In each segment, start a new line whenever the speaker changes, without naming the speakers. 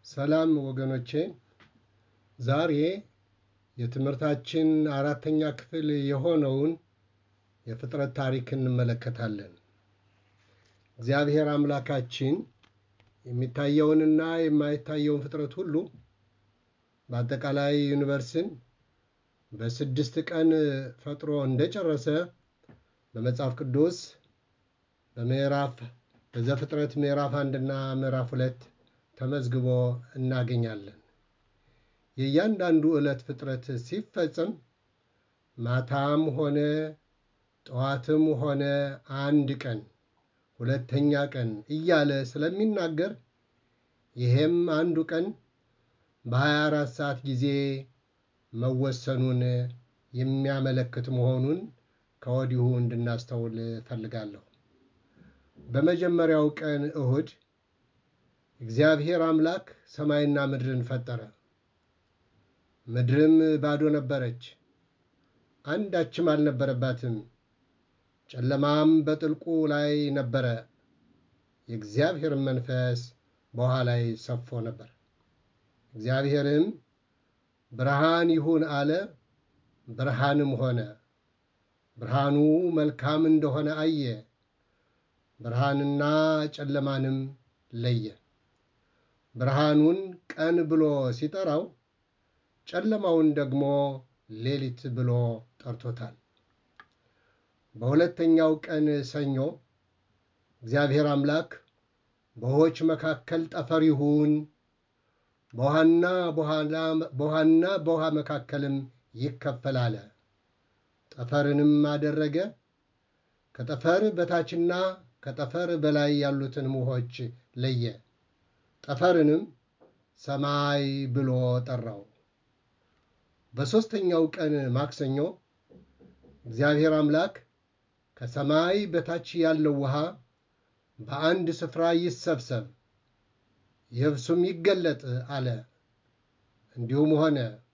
ሰላም ወገኖቼ፣ ዛሬ የትምህርታችን አራተኛ ክፍል የሆነውን የፍጥረት ታሪክ እንመለከታለን። እግዚአብሔር አምላካችን የሚታየውንና የማይታየውን ፍጥረት ሁሉ በአጠቃላይ ዩኒቨርስን በስድስት ቀን ፈጥሮ እንደጨረሰ በመጽሐፍ ቅዱስ በምዕራፍ በዘፍጥረት ምዕራፍ አንድና ምዕራፍ ሁለት ተመዝግቦ እናገኛለን። የእያንዳንዱ ዕለት ፍጥረት ሲፈጸም ማታም ሆነ ጠዋትም ሆነ አንድ ቀን፣ ሁለተኛ ቀን እያለ ስለሚናገር ይሄም አንዱ ቀን በ24 ሰዓት ጊዜ መወሰኑን የሚያመለክት መሆኑን ከወዲሁ እንድናስተውል እፈልጋለሁ። በመጀመሪያው ቀን እሁድ እግዚአብሔር አምላክ ሰማይና ምድርን ፈጠረ። ምድርም ባዶ ነበረች፣ አንዳችም አልነበረባትም። ጨለማም በጥልቁ ላይ ነበረ፣ የእግዚአብሔርም መንፈስ በውኃ ላይ ሰፎ ነበር። እግዚአብሔርም ብርሃን ይሁን አለ፣ ብርሃንም ሆነ። ብርሃኑ መልካም እንደሆነ አየ። ብርሃንና ጨለማንም ለየ። ብርሃኑን ቀን ብሎ ሲጠራው ጨለማውን ደግሞ ሌሊት ብሎ ጠርቶታል። በሁለተኛው ቀን ሰኞ እግዚአብሔር አምላክ በውኆች መካከል ጠፈር ይሁን፣ በውሃና በውሃ መካከልም ይከፈል አለ። ጠፈርንም አደረገ። ከጠፈር በታችና ከጠፈር በላይ ያሉትን ውኆች ለየ። ጠፈርንም ሰማይ ብሎ ጠራው። በሦስተኛው ቀን ማክሰኞ እግዚአብሔር አምላክ ከሰማይ በታች ያለው ውሃ በአንድ ስፍራ ይሰብሰብ፣ የብሱም ይገለጥ አለ። እንዲሁም ሆነ።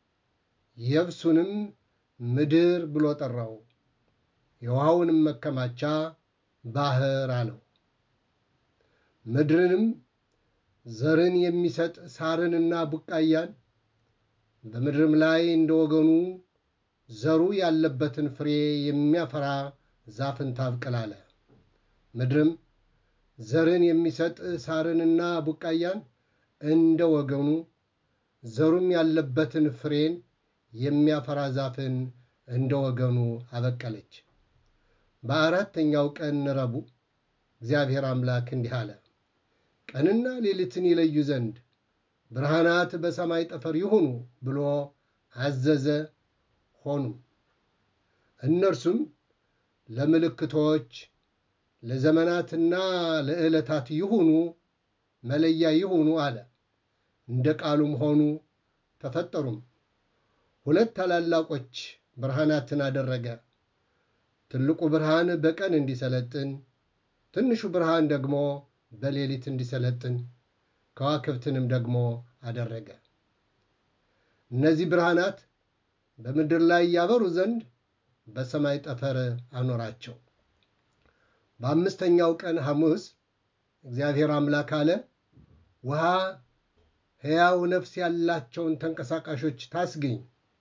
የብሱንም ምድር ብሎ ጠራው። የውሃውንም መከማቻ ባህር አለው። ምድርንም ዘርን የሚሰጥ ሳርንና ቡቃያን በምድርም ላይ እንደ ወገኑ ዘሩ ያለበትን ፍሬ የሚያፈራ ዛፍን ታብቅል አለ። ምድርም ዘርን የሚሰጥ ሳርንና ቡቃያን እንደ ወገኑ ዘሩም ያለበትን ፍሬን የሚያፈራ ዛፍን እንደ ወገኑ አበቀለች። በአራተኛው ቀን ረቡዕ እግዚአብሔር አምላክ እንዲህ አለ፣ ቀንና ሌሊትን ይለዩ ዘንድ ብርሃናት በሰማይ ጠፈር ይሁኑ ብሎ አዘዘ። ሆኑም። እነርሱም ለምልክቶች ለዘመናትና ለዕለታት ይሁኑ፣ መለያ ይሁኑ አለ። እንደ ቃሉም ሆኑ፣ ተፈጠሩም። ሁለት ታላላቆች ብርሃናትን አደረገ። ትልቁ ብርሃን በቀን እንዲሰለጥን፣ ትንሹ ብርሃን ደግሞ በሌሊት እንዲሰለጥን፣ ከዋክብትንም ደግሞ አደረገ። እነዚህ ብርሃናት በምድር ላይ ያበሩ ዘንድ በሰማይ ጠፈር አኖራቸው። በአምስተኛው ቀን ሐሙስ እግዚአብሔር አምላክ አለ፣ ውሃ ሕያው ነፍስ ያላቸውን ተንቀሳቃሾች ታስገኝ፣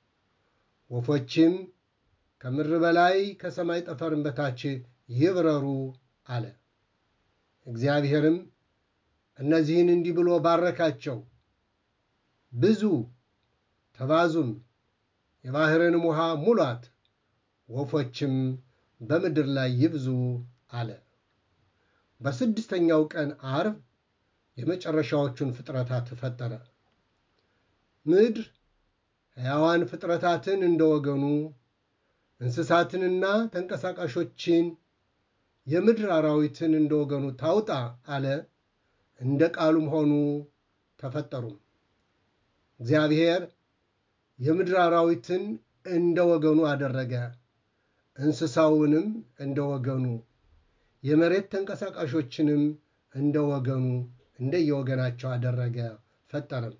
ወፎችም ከምድር በላይ ከሰማይ ጠፈርን በታች ይብረሩ አለ። እግዚአብሔርም እነዚህን እንዲህ ብሎ ባረካቸው፣ ብዙ ተባዙም፣ የባሕርንም ውሃ ሙሏት፣ ወፎችም በምድር ላይ ይብዙ አለ። በስድስተኛው ቀን ዓርብ የመጨረሻዎቹን ፍጥረታት ፈጠረ። ምድር ሕያዋን ፍጥረታትን እንደ ወገኑ እንስሳትንና ተንቀሳቃሾችን የምድር አራዊትን እንደ ወገኑ ታውጣ አለ። እንደ ቃሉም ሆኑ ተፈጠሩም። እግዚአብሔር የምድር አራዊትን እንደ ወገኑ አደረገ፣ እንስሳውንም እንደ ወገኑ፣ የመሬት ተንቀሳቃሾችንም እንደ ወገኑ እንደየወገናቸው አደረገ፣ ፈጠረም።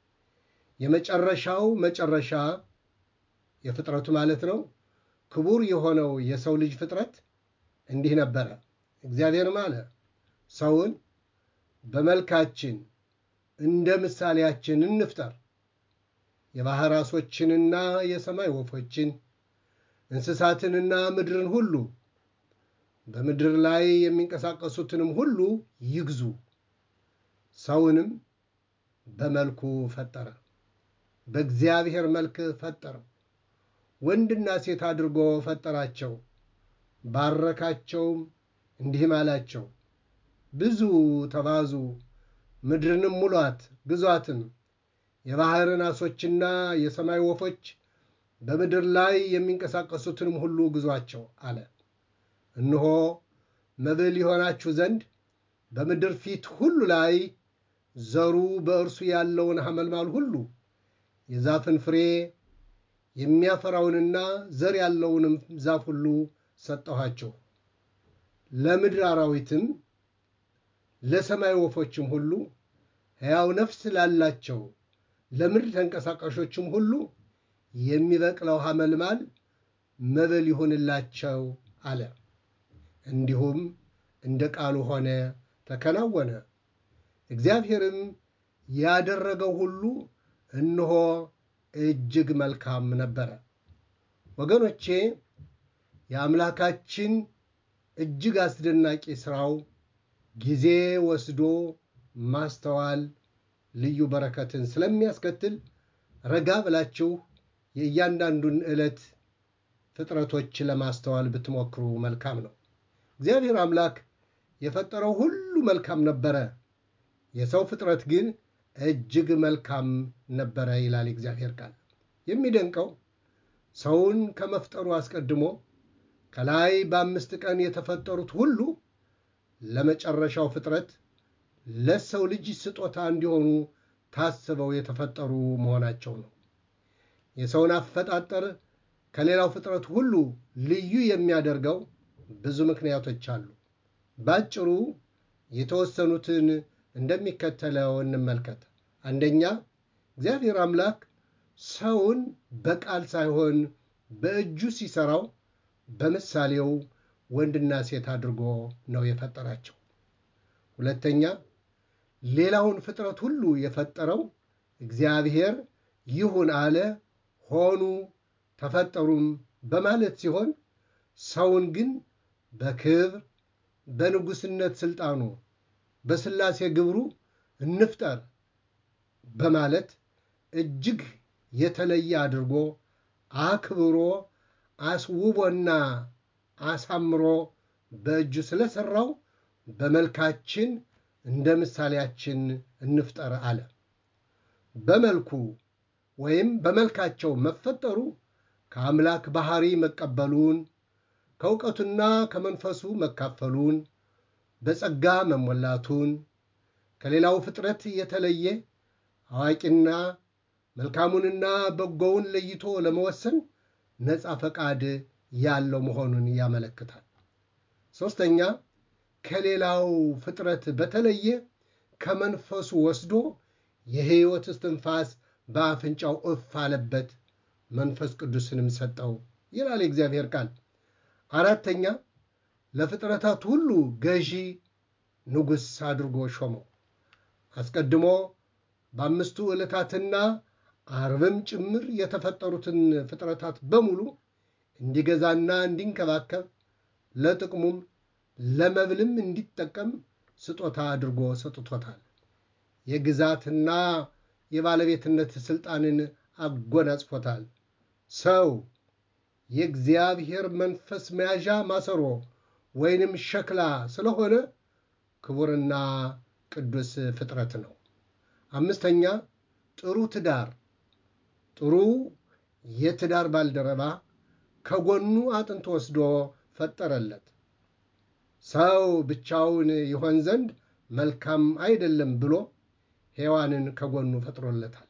የመጨረሻው መጨረሻ የፍጥረቱ ማለት ነው ክቡር የሆነው የሰው ልጅ ፍጥረት እንዲህ ነበረ። እግዚአብሔርም አለ ሰውን በመልካችን እንደ ምሳሌያችን እንፍጠር። የባሕር ዓሦችንና የሰማይ ወፎችን እንስሳትንና ምድርን ሁሉ በምድር ላይ የሚንቀሳቀሱትንም ሁሉ ይግዙ። ሰውንም በመልኩ ፈጠረ፣ በእግዚአብሔር መልክ ፈጠረው፣ ወንድና ሴት አድርጎ ፈጠራቸው። ባረካቸውም፣ እንዲህም አላቸው፣ ብዙ ተባዙ፣ ምድርንም ሙሏት፣ ግዟትም። የባሕርን ዓሦችና የሰማይ ወፎች በምድር ላይ የሚንቀሳቀሱትንም ሁሉ ግዟቸው አለ። እነሆ መብል ይሆናችሁ ዘንድ በምድር ፊት ሁሉ ላይ ዘሩ በእርሱ ያለውን ሐመልማል ሁሉ የዛፍን ፍሬ የሚያፈራውንና ዘር ያለውንም ዛፍ ሁሉ ሰጠኋቸው። ለምድር አራዊትም ለሰማይ ወፎችም ሁሉ ሕያው ነፍስ ላላቸው ለምድር ተንቀሳቃሾችም ሁሉ የሚበቅለው ሐመልማል መብል ይሁንላቸው አለ። እንዲሁም እንደ ቃሉ ሆነ፣ ተከናወነ። እግዚአብሔርም ያደረገው ሁሉ እነሆ እጅግ መልካም ነበረ። ወገኖቼ የአምላካችን እጅግ አስደናቂ ሥራው ጊዜ ወስዶ ማስተዋል ልዩ በረከትን ስለሚያስከትል ረጋ ብላችሁ የእያንዳንዱን ዕለት ፍጥረቶች ለማስተዋል ብትሞክሩ መልካም ነው። እግዚአብሔር አምላክ የፈጠረው ሁሉ መልካም ነበረ፣ የሰው ፍጥረት ግን እጅግ መልካም ነበረ ይላል እግዚአብሔር ቃል። የሚደንቀው ሰውን ከመፍጠሩ አስቀድሞ ከላይ በአምስት ቀን የተፈጠሩት ሁሉ ለመጨረሻው ፍጥረት ለሰው ልጅ ስጦታ እንዲሆኑ ታስበው የተፈጠሩ መሆናቸው ነው። የሰውን አፈጣጠር ከሌላው ፍጥረት ሁሉ ልዩ የሚያደርገው ብዙ ምክንያቶች አሉ። ባጭሩ የተወሰኑትን እንደሚከተለው እንመልከት። አንደኛ፣ እግዚአብሔር አምላክ ሰውን በቃል ሳይሆን በእጁ ሲሰራው በምሳሌው ወንድና ሴት አድርጎ ነው የፈጠራቸው። ሁለተኛ፣ ሌላውን ፍጥረት ሁሉ የፈጠረው እግዚአብሔር ይሁን አለ፣ ሆኑ፣ ተፈጠሩም በማለት ሲሆን ሰውን ግን በክብር በንጉሥነት ሥልጣኑ በሥላሴ ግብሩ እንፍጠር በማለት እጅግ የተለየ አድርጎ አክብሮ አስውቦና አሳምሮ በእጁ ስለሠራው በመልካችን እንደ ምሳሌያችን እንፍጠር አለ። በመልኩ ወይም በመልካቸው መፈጠሩ ከአምላክ ባሕሪ መቀበሉን ከእውቀቱና ከመንፈሱ መካፈሉን በጸጋ መሞላቱን ከሌላው ፍጥረት የተለየ አዋቂና መልካሙንና በጎውን ለይቶ ለመወሰን ነፃ ፈቃድ ያለው መሆኑን ያመለክታል። ሦስተኛ ከሌላው ፍጥረት በተለየ ከመንፈሱ ወስዶ የሕይወት እስትንፋስ በአፍንጫው እፍ አለበት፣ መንፈስ ቅዱስንም ሰጠው ይላል የእግዚአብሔር ቃል። አራተኛ ለፍጥረታት ሁሉ ገዢ ንጉሥ አድርጎ ሾመው። አስቀድሞ በአምስቱ ዕለታትና አርብም ጭምር የተፈጠሩትን ፍጥረታት በሙሉ እንዲገዛና እንዲንከባከብ ለጥቅሙም ለመብልም እንዲጠቀም ስጦታ አድርጎ ሰጥቶታል። የግዛትና የባለቤትነት ሥልጣንን አጎናጽፎታል። ሰው የእግዚአብሔር መንፈስ መያዣ ማሰሮ ወይንም ሸክላ ስለሆነ ክቡርና ቅዱስ ፍጥረት ነው። አምስተኛ ጥሩ ትዳር ጥሩ የትዳር ባልደረባ ከጎኑ አጥንት ወስዶ ፈጠረለት። ሰው ብቻውን ይሆን ዘንድ መልካም አይደለም ብሎ ሔዋንን ከጎኑ ፈጥሮለታል።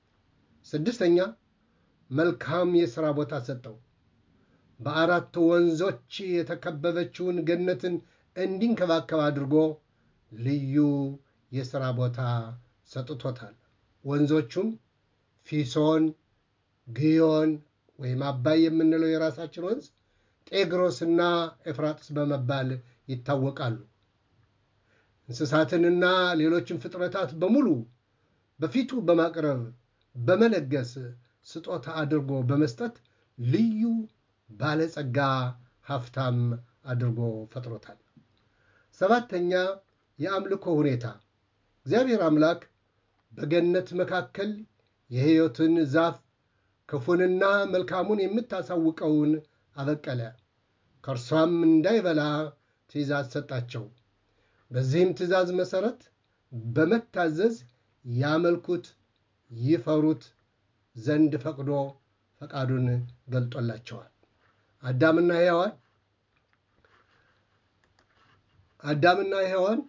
ስድስተኛ መልካም የሥራ ቦታ ሰጠው። በአራት ወንዞች የተከበበችውን ገነትን እንዲንከባከብ አድርጎ ልዩ የሥራ ቦታ ሰጥቶታል። ወንዞቹም ፊሶን፣ ግዮን ወይም አባይ የምንለው የራሳችን ወንዝ፣ ጤግሮስና ኤፍራጥስ በመባል ይታወቃሉ። እንስሳትንና ሌሎችን ፍጥረታት በሙሉ በፊቱ በማቅረብ በመለገስ ስጦታ አድርጎ በመስጠት ልዩ ባለጸጋ ሀብታም አድርጎ ፈጥሮታል። ሰባተኛ የአምልኮ ሁኔታ እግዚአብሔር አምላክ በገነት መካከል የሕይወትን ዛፍ ክፉንና መልካሙን የምታሳውቀውን አበቀለ። ከእርሷም እንዳይበላ ትእዛዝ ሰጣቸው። በዚህም ትእዛዝ መሠረት በመታዘዝ ያመልኩት ይፈሩት ዘንድ ፈቅዶ ፈቃዱን ገልጦላቸዋል። አዳምና ሔዋን አዳምና ሔዋን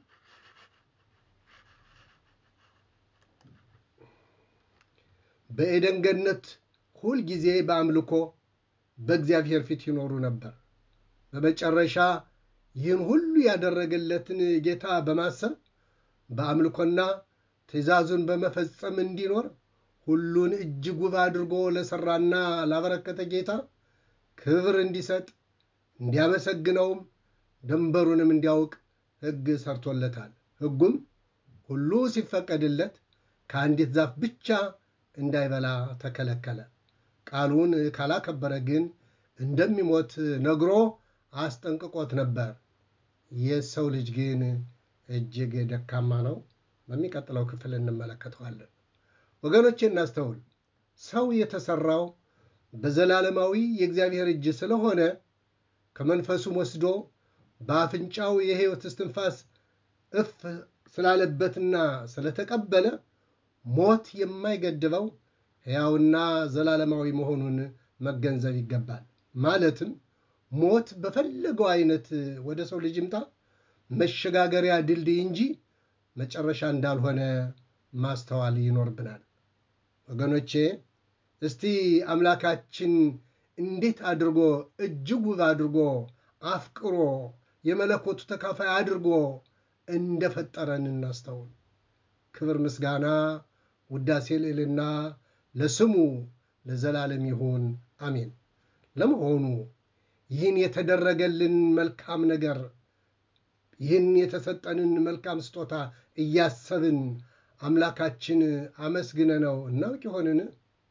በኤደን ገነት ሁል ጊዜ በአምልኮ በእግዚአብሔር ፊት ይኖሩ ነበር። በመጨረሻ ይህን ሁሉ ያደረገለትን ጌታ በማሰብ በአምልኮና ትእዛዙን በመፈጸም እንዲኖር ሁሉን እጅግ ውብ አድርጎ ለሠራና ላበረከተ ጌታ ክብር እንዲሰጥ እንዲያመሰግነውም ድንበሩንም እንዲያውቅ ሕግ ሰርቶለታል። ሕጉም ሁሉ ሲፈቀድለት ከአንዲት ዛፍ ብቻ እንዳይበላ ተከለከለ። ቃሉን ካላከበረ ግን እንደሚሞት ነግሮ አስጠንቅቆት ነበር። የሰው ልጅ ግን እጅግ ደካማ ነው። በሚቀጥለው ክፍል እንመለከተዋለን። ወገኖቼ እናስተውል። ሰው የተሠራው በዘላለማዊ የእግዚአብሔር እጅ ስለሆነ ከመንፈሱም ወስዶ በአፍንጫው የሕይወት እስትንፋስ እፍ ስላለበትና ስለተቀበለ ሞት የማይገድበው ሕያውና ዘላለማዊ መሆኑን መገንዘብ ይገባል። ማለትም ሞት በፈለገው አይነት ወደ ሰው ልጅ ይምጣ መሸጋገሪያ ድልድይ እንጂ መጨረሻ እንዳልሆነ ማስተዋል ይኖርብናል። ወገኖቼ እስቲ አምላካችን እንዴት አድርጎ እጅግ ውብ አድርጎ አፍቅሮ የመለኮቱ ተካፋይ አድርጎ እንደፈጠረን እናስተውል። ክብር፣ ምስጋና፣ ውዳሴ፣ ልዕልና ለስሙ ለዘላለም ይሁን አሜን። ለመሆኑ ይህን የተደረገልን መልካም ነገር ይህን የተሰጠንን መልካም ስጦታ እያሰብን አምላካችን አመስግነ ነው እናውቅ ይሆንን?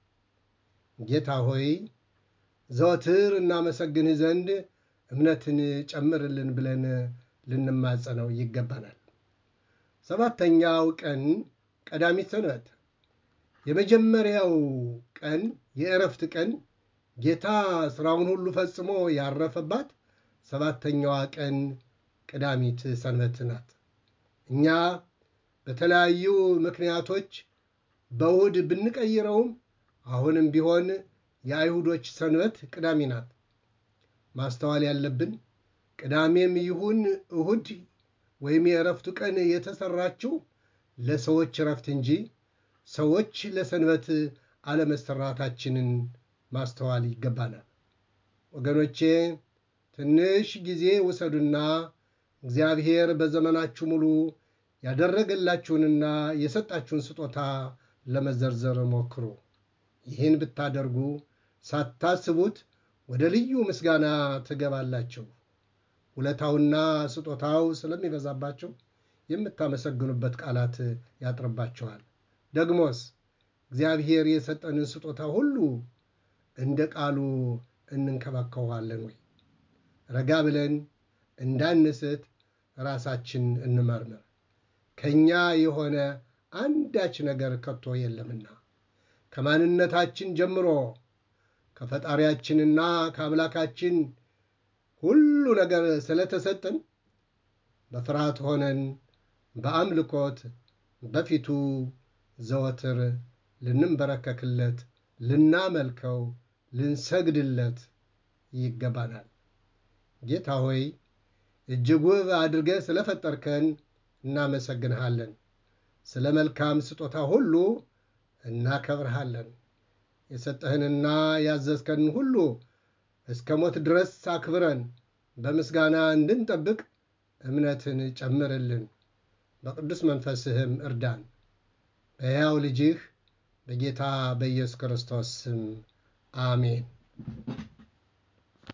ጌታ ሆይ ዘወትር እናመሰግንህ ዘንድ እምነትን ጨምርልን ብለን ልንማጸነው ይገባናል። ሰባተኛው ቀን ቀዳሚት ሰንበት የመጀመሪያው ቀን የእረፍት ቀን ጌታ ሥራውን ሁሉ ፈጽሞ ያረፈባት ሰባተኛዋ ቀን ቀዳሚት ሰንበት ናት። እኛ በተለያዩ ምክንያቶች በእሁድ ብንቀይረውም አሁንም ቢሆን የአይሁዶች ሰንበት ቅዳሜ ናት። ማስተዋል ያለብን ቅዳሜም ይሁን እሁድ ወይም የእረፍቱ ቀን የተሰራችው ለሰዎች እረፍት እንጂ ሰዎች ለሰንበት አለመሰራታችንን ማስተዋል ይገባናል። ወገኖቼ ትንሽ ጊዜ ውሰዱና እግዚአብሔር በዘመናችሁ ሙሉ ያደረገላችሁንና የሰጣችሁን ስጦታ ለመዘርዘር ሞክሩ። ይህን ብታደርጉ ሳታስቡት ወደ ልዩ ምስጋና ትገባላችሁ። ውለታውና ስጦታው ስለሚበዛባቸው የምታመሰግኑበት ቃላት ያጥርባቸዋል። ደግሞስ እግዚአብሔር የሰጠንን ስጦታ ሁሉ እንደ ቃሉ እንንከባከዋለን ወይ? ረጋ ብለን እንዳንስት ራሳችን እንመርምር። ከእኛ የሆነ አንዳች ነገር ከቶ የለምና ከማንነታችን ጀምሮ ከፈጣሪያችንና ከአምላካችን ሁሉ ነገር ስለተሰጠን በፍርሃት ሆነን በአምልኮት በፊቱ ዘወትር ልንንበረከክለት፣ ልናመልከው፣ ልንሰግድለት ይገባናል። ጌታ ሆይ እጅግ ውብ አድርገህ ስለፈጠርከን እናመሰግንሃለን። ስለ መልካም ስጦታ ሁሉ እናከብርሃለን። የሰጠህንና ያዘዝከንን ሁሉ እስከ ሞት ድረስ አክብረን በምስጋና እንድንጠብቅ እምነትን ጨምርልን። በቅዱስ መንፈስህም እርዳን። በሕያው ልጅህ በጌታ በኢየሱስ ክርስቶስ ስም አሜን።